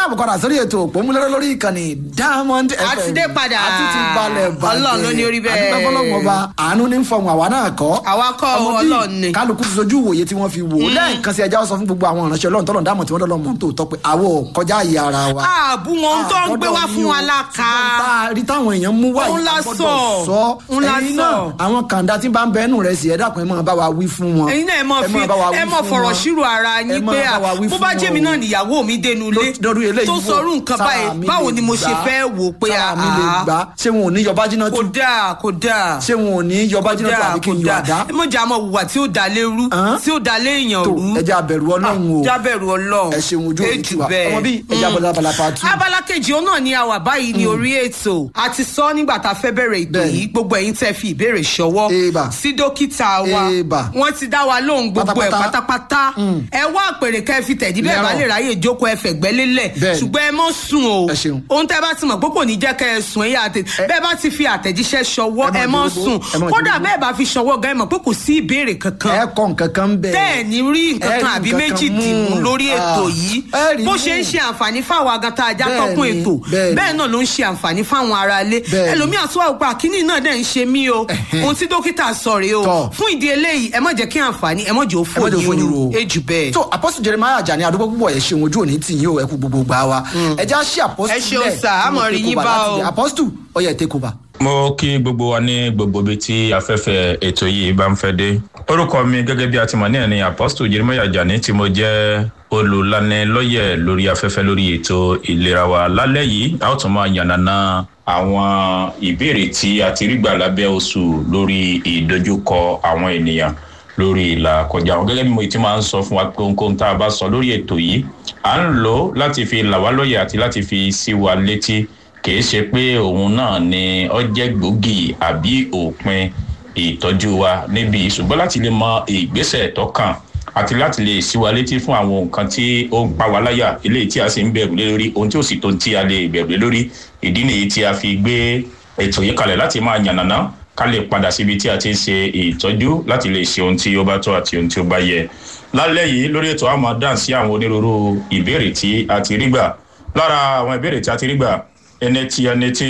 káàbọ̀ padà sórí ètò òpómúlẹ́rọ́ lórí ìkànnì diamond fm A ti dé padà. a ti ti balẹ̀ bàjẹ́ Ọlọ́run ló ní orí bẹ́ẹ̀. àdúgbò fọlọ́mọ ọba àánú ní fọhùn àwa náà kọ́ Àwa kọ́ o, Ọmọ bí Ọlọ́run ni. kálukú ti sojú ìwòye tí wọ́n fi wò ó lẹ́ẹ̀kan sí ẹja sọ fún gbogbo àwọn ìránṣẹ́ ọlọ́run tọ́lọ̀ dámọ̀ tí wọ́n dọ́lọ́ mọ̀ tó tọ́ pé àwọ̀ kọjá àyè ara wa ààbù wọn tó ń gbé wá fún wa láka ṣùgbọ́n tá a rí táwọn èèyàn mú wá Òun yìí, la a gbọ́dọ̀ sọ. sọ Òun la ẹ̀yin sọ. náà àwọn kàńdá tí bá ń bẹ ẹnu rẹ̀ sí ẹ dákun ẹ máa bá wa wí fún wọn ẹ̀yin náà ẹ mọ fi bá wa wí ẹ mọ fún fọ̀rọ̀ wọn. ṣírò ara Ẹ yín máa pé bá wa wí bó fún bá wọn jẹ́ mi o. náà níyàwó mi dénú ilé lọ́dún eléyìí tó wò, sọrú nǹkan sára báyìí mi báwo lè ni mo ṣe gbà á, fẹ́ wò pé sára mi lè àá gbà á. ṣé wọn ò ní yọba jiná kò tú dáa kò dáa ṣé wọn ò ní yọba jiná tú àbí kí n yọ àdá ẹ mọ̀ jà mọ̀ wùwà tí ó dalé rú Hàn? tí ó dalé èèyàn tó rú ẹja abẹ̀rù ọlọ́run o jábẹ̀rù ọlọ́run ẹ ṣeun ojú òní Èjì tiwa bẹ́ẹ̀. ọmọ bíi ẹja bọ̀dá balapa tú. abala kejì òun náà ni a wà báyìí ní orí ètò a ti sọ nígbà tá a fẹ́ bẹ̀rẹ̀ ètò Bẹ́ẹ̀ni. yìí gbogbo ẹ̀yin tẹ́ fi ìbéèrè ṣọwọ́ Eba. sí dókítà wa Eba. wọ́n ti dá wa lóhùn gbogbo ẹ̀ Pátápátá. pátápátá ẹ wá àpèrè kẹ́ ẹ fi tẹ̀dí bẹ́ẹ̀ bá Lẹ́rọ̀. lè ráyè jókòó ẹ fẹ̀gbẹ́ lélẹ̀ Bẹ́ẹ̀ni. ṣùgbọ́n ẹ mọ́ sùn o Ẹ ṣeun. ohun tẹ́ bá ti mọ̀ pé kò ní jẹ́ kẹ́ ẹ sùn ẹ̀yà àtẹ bẹ́ẹ̀ bá ti fi àtẹ̀jíṣẹ́ ṣọwọ́ Ẹ ẹ má mọ́ jòrògbó, sùn ẹ má kódà jòrògbó. bẹ́ẹ̀ bá fi ṣọwọ́ gan ẹ mọ̀ pé kò sí ìbéèrè kankan ẹ kọ nǹkan kan bẹ́ẹ̀ tẹ́ ẹ̀ ní rí nǹkan ẹ kan rí àbí nǹkan méjì kan dìmú mú. lórí ètò Ah, yìí ẹ rí bó mú. ṣe ń ṣe àǹfààní fáwọn agata ajá Bẹ́ẹ̀ni, tọkùn ètò bẹ́ẹ̀ni. bẹ́ẹ̀ náà ló ń ṣe àǹfààní fáwọn aráalé Bẹ́ẹ̀ni. ẹlòmíà tó wà pé àkíní náà dẹ̀ ń ṣe mí o Ẹ̀hẹ́n. ohun tí dókítà sọ rèé o Tọ́. fún ìdí eléyìí ẹ má jẹ́ kí àǹfààní ẹ má jẹ́ ó ẹ má jẹ́ ó fòyín fòyín o ro. ejù bẹ́ẹ̀. tó apọ́sù jeremiah ajani adúgbò púpọ̀ ẹ̀ ṣeun ojú òní tì yín o ẹ kú gbogbo gbà wa ẹ já ṣí apọ́sù Ẹ ṣeun sà, á mọ̀ rí yín bá o. apọ́sù ọyẹ take over. mo kí gbogbo wa ní gbogbo ibi tí afẹ́fẹ́ ètò yìí bá ń fẹ́ dé orúkọ mi gẹ́gẹ́ bí a ti mọ̀ ní ẹ̀ni apostle jeremiah ajani tí mo jẹ́ olùlanilọ́yẹ̀ lórí afẹ́fẹ́ lórí ètò ìlera wa lálẹ́ yìí a ó tún máa yànnàná àwọn ìbéèrè tí a ti rí gbà lábẹ́ oṣù lórí ìdojúkọ àwọn ènìyàn lórí ìlà kọjá àwọn gẹ́gẹ́ bí mo ti máa ń sọ fún wa pé ohunkóhun tá a bá sọ lórí ètò yìí à ń lò ó láti fi là wá lóye àti láti fi sí wa létí kìí ṣe pé òun náà ni ó jẹ́ gbòógì àbí òpin ìtọ́jú wa níbí ṣùgbọ́n láti lè mọ ìgbésẹ̀ tó kàn àti láti lè sí wa létí fún àwọn nǹkan tí ó ń pa wá láyà eléyìí tí a sì ń bẹ̀rù lé lórí ohun tí ó sì tó tí a lè bẹ̀rù lé lórí ìdí nìyí tí a fi gbé ètò yìí kalẹ̀ láti máa yànnàná ká lè padà síbi tí a ti ń ṣe ìtọ́jú láti lè ṣe ohun tí ó bá tó àti ohun tí ó bá yẹ lálẹ́ yìí lórí ètò àmọ́ dáhùn sí àwọn onírúurú ìbéèrè tí a ti rí gbà lára àwọn ìbéèrè tí a ti rí gbà ẹni tí ẹni tí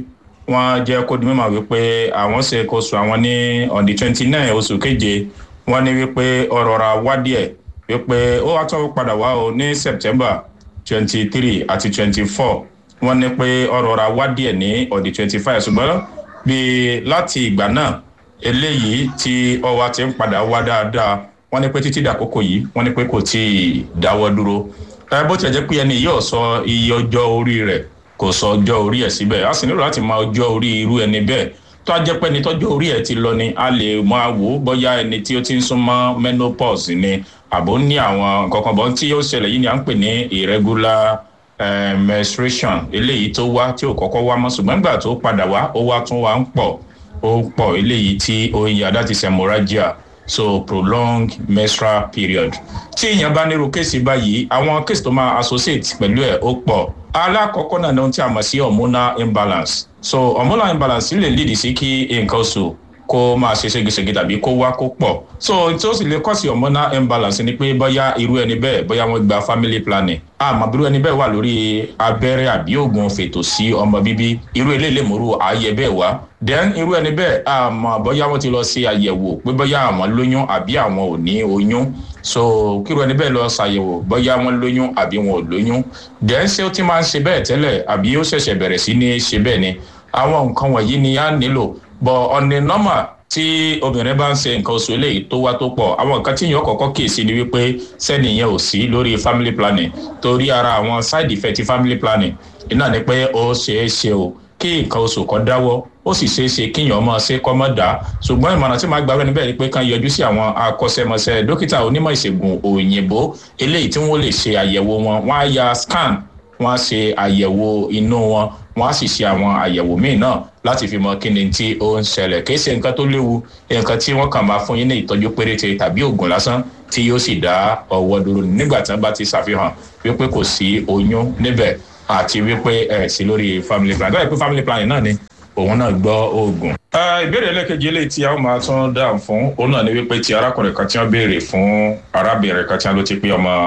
wọ́n jẹ́ kó di mímọ̀ wípé àwọn ṣe kó sùn àwọn ní on the twenty nine oṣù keje wọ́n ní wípé ọ̀rọ̀ ra wá díẹ̀ wípé ó wá tún padà wá o ní september twenty three àti twenty four wọ́n ní pé ọ̀rọ̀ ra wá díẹ̀ ní on the twenty five ṣùgbọ́n bíi láti ìgbà náà eléyìí tí ọwọ́ ti ń padà wá dáadáa wọ́n ní pé títí dàkókò yìí wọ́n ní pé kò tí ì dáwọ́ dúró ẹ bó tilẹ̀ jẹ́ pé ẹni yóò sọ iye ọjọ́ orí rẹ̀ kò sọ ọjọ́ orí ẹ̀ síbẹ̀ a sì nílò láti mọ ọjọ́ orí irú ẹni bẹ́ẹ̀ tó a jẹ́ pé ẹni tọ́jọ́ orí ẹ̀ ti lọ ni a lè máa wò ó bóyá ẹni tí ó ti ń súnmọ́ menopause ni àbó ní àwọn nǹkan kan bọ́ tí ó ṣẹlẹ̀ yìí ni à ń pè ní irregular eh, menstruation eléyìí tó wá tí ò kọ́kọ́ wá mọ́ ṣùgbọ́n nígbà tó padà wá ó wá tún wá ń pọ̀ ó ń pọ̀ eléyìí tí ó ń yà that is hemorrhagia so prolonged menstrual period tí èèyàn bá nírú kéèsì báyìí àwọn kéèsì tó máa associate pẹ̀lú ẹ̀ ó pọ̀ alákọ̀ọ́kọ́ náà ní ohun tí a mọ̀ sí hormonal imbalance so hormonal imbalance lè lead sí kí nǹkan oṣù kó máa ṣe ségesège tàbí kó wá kó pọ̀ so tí ó sì lè kọ́ sí hormonal imbalance ni pé bóyá irú ẹni bẹ́ẹ̀ bóyá wọ́n gba family planning àmọ́ irú ẹni bẹ́ẹ̀ wà lórí abẹ́rẹ́ àbí oògùn fètò sí ọmọ bíbí irú eléyìí lè múrú ààyè bẹ́ẹ̀ wá then irú ẹni bẹ́ẹ̀ àmọ́ bóyá wọ́n ti lọ ṣe àyẹ̀wò pé bóyá àwọn lóyún àbí àwọn ò ní oyún so kíru ẹni bẹ́ẹ̀ lọ ṣàyẹ̀wò bóyá wọ́n lóyún àbí wọn ò lóyún then ṣé ó ti máa ń ṣe bẹ́ẹ̀ tẹ́lẹ̀ àbí ó ṣẹ̀ṣẹ̀ bẹ̀rẹ̀ sí ní ṣe bẹ́ẹ̀ ni àwọn nǹkan wọ̀nyí ni a nílò bọ̀ ọ̀nì nọ́mà tí obìnrin bá ń ṣe nǹkan oṣù eléyìí tó wá tó pọ̀ àwọn nǹkan tí yóò kọ́kọ́ kíyèsí ni wípé sẹ́niyẹn ò sí lórí family planning torí ara àwọn side effect ti family planning iná ni pé ó ṣeé ṣe o kí nǹkan oṣù kan dáwọ́ ó sì ṣeé ṣe kíyàn ọmọ ṣe kọ́ mọ́ dá ṣùgbọ́n ìmọ̀ràn tí màá gbà rẹ̀ níbẹ̀ ni pé kán yọjú sí àwọn akọ́ṣẹ́mọṣẹ́ dókítà onímọ̀ ìṣègùn òyìnbó eléyìí tí wọ́n lè ṣe àyẹ̀wò wọn wọ́n á ya scan wọ́n á ṣe àyẹ̀wò inú wọn wọ́n á sì ṣe àwọn àyẹ̀wò míì náà láti fi mọ kíni tí ó ń ṣẹlẹ̀ kì í ṣe nǹkan tó léwu nǹkan tí wọ́n kàn máa fún yín ní ìtọ́jú péréte tàbí oògùn lásán tí yóò sì dá ọwọ́ dúró nígbà tí wọ́n bá ti ṣàfihàn wípé kò sí oyún níbẹ̀ àti wípé ẹ̀ sí lórí family plan báyìí pé family planning náà ni òun náà gbọ́ oògùn. ìbéèrè ẹlẹ́kejì eléyìí tí a ó máa tún dáhùn fún òun náà ni wípé ti arákùnrin kan tí wọ́n béèrè fún arábìnrin kan tí wọ́n ló ti pé ọmọ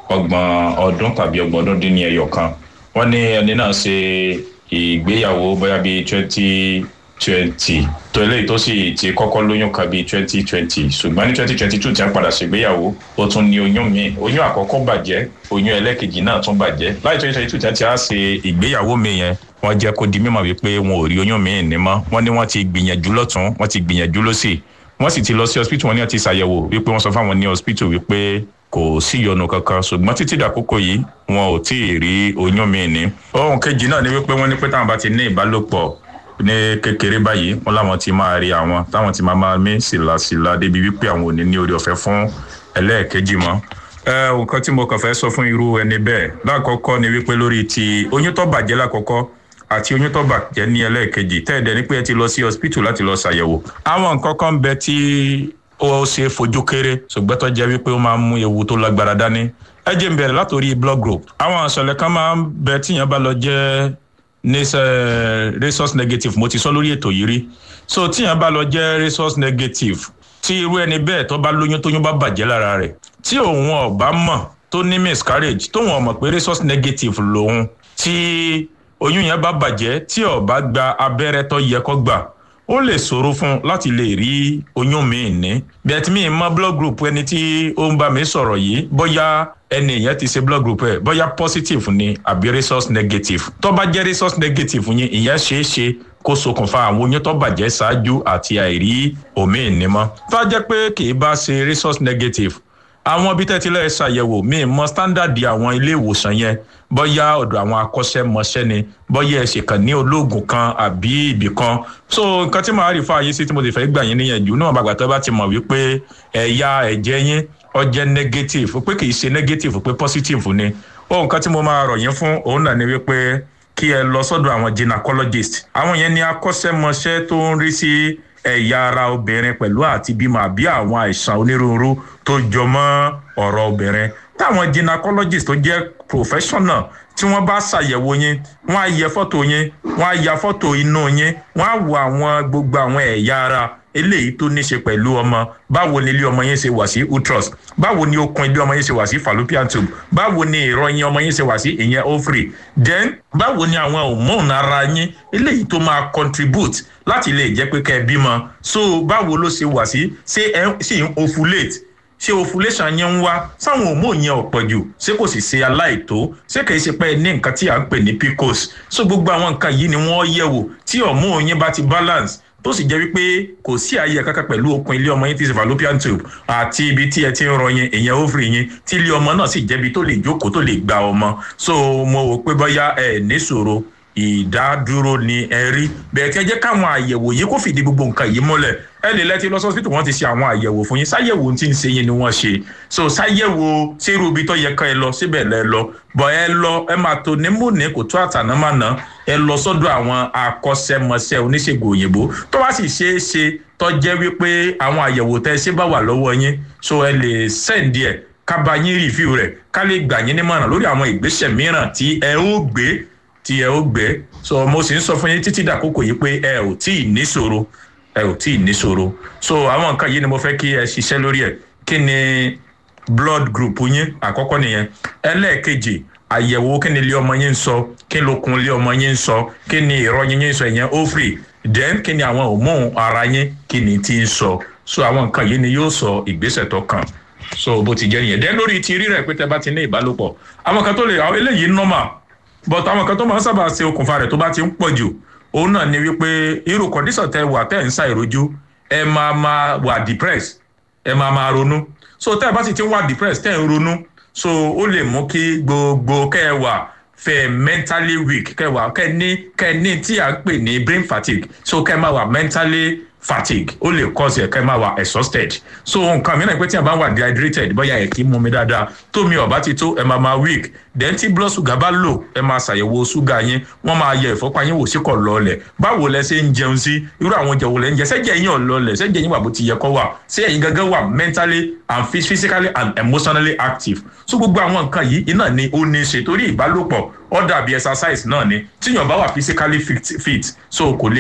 ọgbọ̀n ọdún tàbí ọgbọ̀n ọdún dín ní ẹyọ kan wọ́n ní ẹni náà ṣe ìgbéyàwó bóyá bíi twenty twenty tó eléyìí tó sì ti kọ́kọ́ lóyún kan bíi twenty twenty ṣùgbọ́n ní twenty twenty two tí a padà ṣègbéyàwó ó tún ní oyún míì oyún àkọ́kọ́ bàjẹ́ oyún ẹlẹ́kejì náà tún bàjẹ́ láì twenty twenty two tí a ti á ṣe ìgbéyàwó mi yẹn wọ́n jẹ́ kó di mímọ̀ wípé wọn ò rí oyún míì ní mọ́ wọ́n ní wọ́n ti gbìyànjú lọ́tún wọ́n ti gbìyànjú lọ́sì wọ́n sì ti lọ sí hospital wọn ní wọ́n ti ṣàyẹ̀wò wípé wọ́n sọ fáwọn ní hospital wípé kò sí ìyọnu kankan ṣùgbọ́n títí dàkókò yìí wọn ò tí ì rí oyún míì ní. ohun kejì náà ni wípé wọ́n ní pé táwọn bá ti ní ìbálòpọ̀ ní kékeré báyìí wọn làwọn ti máa rí àwọn táwọn ti máa máa mí sílásílá débi wípé àwọn ò ní ní orí ọ̀fẹ́ fún ẹlẹ́ẹ̀kejì mọ́. ẹ nǹkan tí mo kàn fẹ́ sọ fún irú ẹni bẹ́ẹ̀ lákọ̀ọ́kọ́ ni wípé lórí ti oyún tó bàjẹ́ lákọ̀ọ́kọ́ àti oyún tó bàjẹ́ ní ẹlẹ́ẹ̀kejì tẹ́ẹ̀dẹ̀ ni pé ẹ ti lọ sí hospital láti lọ ṣàyẹ̀wò. àwọn nǹkan kan bẹ tí ó ṣe fojú kéré ṣùgbọ́n tó jẹ́ wípé ó máa ń mú ewu tó lágbára dání. ẹ jẹ́ n bẹ̀rẹ̀ látòrí blood group. àwọn àṣọlẹ̀ kan máa ń bẹ tíyẹn bá lọ jẹ́ resource negative mo ti sọ lórí ètò yìí rí so tíyẹn bá lọ jẹ́ resource negative tí irú ẹni bẹ́ẹ̀ tó bá lóyún tóyún bá bàjẹ́ lára rẹ̀ tí òun ọ̀bá mọ̀ tó ní miscarriage tóun ọ̀mọ̀ pé resource negative lòun tí oyún yẹn bá bàjẹ́ tí ọ̀bá gba abẹ́rẹ́ tó yẹ kó gbà ó lè ṣòro fún un láti lè rí oyún míì ní. bẹ́ẹ̀ mi mọ blood group ẹni tí ó ń bá mi sọ̀rọ̀ yìí bóyá ẹni yẹn ti ṣe blood group ẹ̀ bóyá positive ni àbí resource negative. tó bá jẹ́ resource negative yín ìyẹn ṣeé ṣe kó ṣokùnfà àwọn oyún tó bàjẹ́ ṣáájú àti àìrí òmíì ní mọ́. tó bá jẹ́ pé kì í bá ṣe resource negative àwọn ibi tẹ́tí lẹ́ẹ̀ ṣàyẹ̀wò míì mọ standard àwọn ilé ìwòsàn yẹn bóyá ọ̀dọ̀ àwọn akọ́ṣẹ́mọṣẹ́ ni bóyá ẹ̀ ṣèkàn ní olóògùn kan àbí ibì kan so nǹkan tí màá rí fún àyè sí tí mo ti fẹ́ gbà yín níyànjú náà bàgbà tó bá ti mọ̀ wípé ẹ̀yà ẹ̀jẹ̀ yín ó jẹ́ negative pé kì í ṣe negative pé positive ni ó nǹkan tí mo máa rọ̀ yín fún òun náà ni wípé kí ẹ lọ sọ́dọ̀ àwọn gynecologist àwọn yẹn ni akọ́ṣẹ́mọṣẹ́ tó ń rí sí ẹ̀yà ara obìnrin pẹ̀lú àti bímọ àbí àwọn àìsàn onírúurú tó jọ mọ́ ọ̀rọ̀ obìnrin táwọn gynecologist tó jẹ́ professional tí wọ́n bá ṣàyẹ̀wò yín wọ́n á yẹ fọ́tò yín wọ́n á ya fọ́tò inú yín wọ́n á wo àwọn gbogbo àwọn ẹ̀yà ara eléyìí tó ní ṣe pẹ̀lú ọmọ báwo ni ilé ọmọ yín ṣe wà sí uterus báwo ni okun ilé ọmọ yín ṣe wà sí fallopian tube báwo ni ìrọyìn ọmọ yín ṣe wà sí ìyẹn ovary then báwo ni àwọn hormone ara yín eléyìí tó máa contribute láti lè jẹ́ pé kẹ́ ẹ bímọ so báwo ló ṣe wà sí ṣé ẹ sì ń ovulate ṣé ovulation yẹn ń wá sáwọn hormone yẹn ọ̀pọ̀ jù ṣé kò sì ṣe aláìtó ṣé kìí ṣe pé ní nǹkan tí à ń pè ní pcos so gbogbo àwọn nǹkan yìí ni wọ́n yẹ̀ wò tí hormone yẹn bá ti balance tó sì jẹ́ wípé kò sí ààyè kankan pẹ̀lú okun ilé ọmọ yín tí ṣe fallopian tube àti ibi tí ẹ ti ń rọ yín ìyẹn ovary yín tí ilé ọmọ náà sì jẹ́bi tó lè jókòó tó lè gba ọmọ so mo wò pé bóyá ẹ níṣòro ìdádúró ni ẹ rí bẹ́ẹ̀ tí ẹ jẹ́ káwọn àyẹ̀wò yìí kó fìdí gbogbo nǹkan yìí múlẹ̀ ẹ lè lẹ́tí lọ sọ́sítù wọ́n ti ṣe àwọn àyẹ̀wò fún yín sáyẹ̀wò tí ń ṣe yín ni wọ́n ṣe so sáyẹ̀wò sírú ibi tó yẹ ká ẹ lọ síbẹ̀ lẹ lọ bọ̀ ẹ lọ ẹ máa tó ní mò ní kò tó àtànámàná ẹ lọ sọ́dọ̀ àwọn akọ́ṣẹ́mọṣẹ́ oníṣègùn òyìnbó tó bá sì ṣeé ṣe tó jẹ́ wípé àwọn àyẹ̀wò tẹ́ ṣe bá wà lọ́wọ́ yín so ẹ lè sẹ́ǹdì ẹ̀ ká bá yín rìfíù rẹ̀ ká lè gbà yín nímọ̀ràn lórí àwọn ìgbésẹ̀ mìíràn tí ẹ ó gbé tí ẹ ó gbé so mo sì ń sọ fún yín títí dàkókò yìí pé ẹ ò tí ì níṣòro ẹ ò tí ì níṣòro so àwọn nǹkan yìí ni mo fẹ́ kí ẹ ṣiṣẹ́ lórí ẹ̀ kí ni blood group yín àkọ́kọ́ nìyẹn ẹlẹ́ẹ̀kejì àyẹ̀wò kí ni ilé ọmọ yín ń sọ kí lókun ilé ọmọ yín ń sọ kí ni ìrọyìn yín ń sọ ìyẹn ovary then kí ni àwọn hormone ara yín kí ni ti ń sọ so àwọn nǹkan yìí ni yóò sọ ìgbésẹ̀ tó kàn so bó ti jẹ́ nìyẹn then lórí ti rírẹ̀ pé tẹ bá ti ní ìbálòpọ̀ àwọn kan tó lè àwọn eléyìí normal but àwọn kan tó máa ń sábà ṣe okùnfà rẹ̀ tó bá ti ń pọ̀ jù òun náà ni wípé irú condition tẹ wà tẹ́ ń ṣàìrójú ẹ máa máa wà depressed ẹ máa máa ronú so tẹ́ ẹ bá sì ti ń wà depressed tẹ́ ẹ ń ronú so ó lè mú kí gbogbo kẹ́ ẹ wà fẹ́ mentally weak kẹ́ ẹ wà kẹ́ ẹ ní kẹ́ ẹ ní tí à ń pè ní brain fatigue so kẹ́ ẹ máa wà mentally fatigue ó lè cause ẹ̀ kẹ́ ẹ máa wà exhausted so nǹkan mìíràn pé tí a bá wà dehydrated bóyá ẹ̀ kì í mú mi dáadáa tómi ọ̀bá ti tó ẹ máa máa weak then tí blood sugar bá lò ẹ máa ṣàyẹ̀wò ṣúgà yín wọ́n máa yẹ ìfọ́pá yín wò sí kọ̀ lọ́ọ̀lẹ̀ báwo lẹ ṣe ń jẹun sí irú àwọn oúnjẹ wo lẹ ń jẹ ṣẹ́jẹ̀ yín ọ̀ lọ́ọ̀lẹ̀ ṣẹ́jẹ̀ yín wà bó ti yẹ kọ́ wà ṣé ẹ̀yin gangan wà mentally and physically and emotionally active so gbogbo àwọn nǹkan yìí iná ni ó ní í ṣe torí ìbálòpọ̀ ó dàbí exercise náà ni tíyàn bá wà physically fit, fit so kò lè